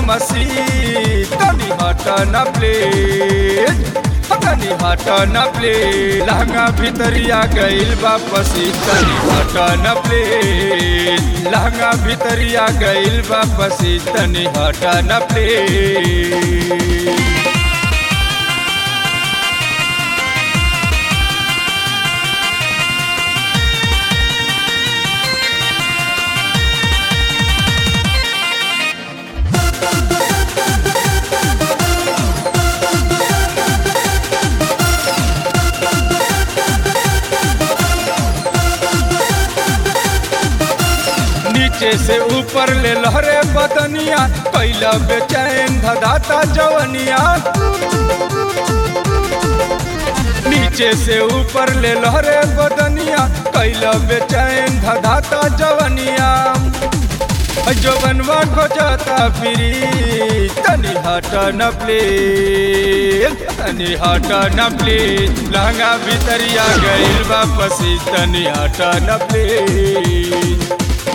मसी तनी हट न प्लीज तनी हट न प्लीज लहंगा भितरिया गइल वापसी तनी हट न प्लीज लहंगा भितरिया गइल वापसी तनी हट न प्लीज नीचे से ऊपर ले लहरे बदनिया कैला बेचैन धदाता जवनिया नीचे से ऊपर ले लहरे बदनिया कैला बेचैन धदाता जवनिया जवनवा खोजता फिरी तनी हट न प्लीज तनी हट न प्लीज लहंगा भितरिया गइल वापसी तनी हट न प्लीज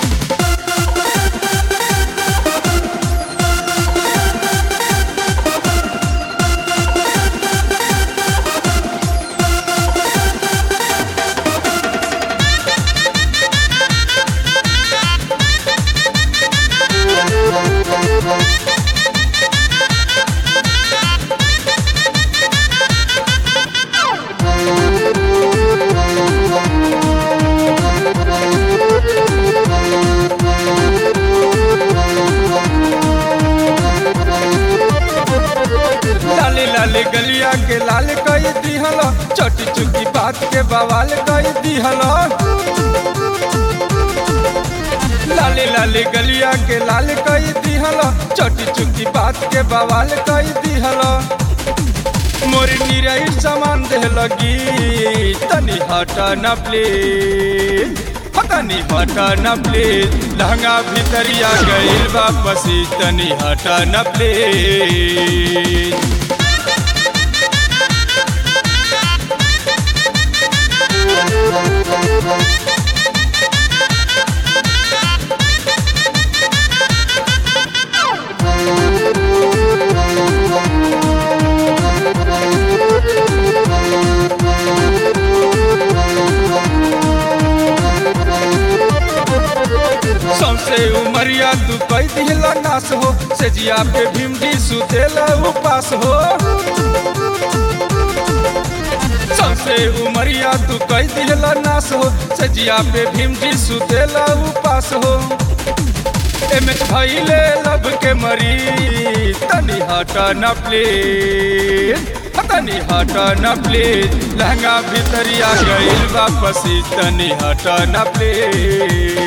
लाले लाले गलिया के लाल कई दिहल छोटी चुकी बात के बवाल कई दिहल लाले लाले गलिया के लाल कई दिहल छोटी चुकी बात के बवाल कई दिहल मोर निरई सामान दे लगी तनी हट न प्लीज तनी हट न प्लीज लहंगा भितरिया गइल वापसी तनी हट न प्लीज सौसे उमरिया तू कई दिहला नास हो सेजिया पे भीमडी सुतेला उपास हो सौसे उमरिया तू कई दिहला नास हो सेजिया पे भीमडी सुतेला उपास हो एमएच भइले लब के मरी तनी हट न प्लीज तनी हट न प्लीज लहंगा भितरिया गइल वापसी तनी हट न प्लीज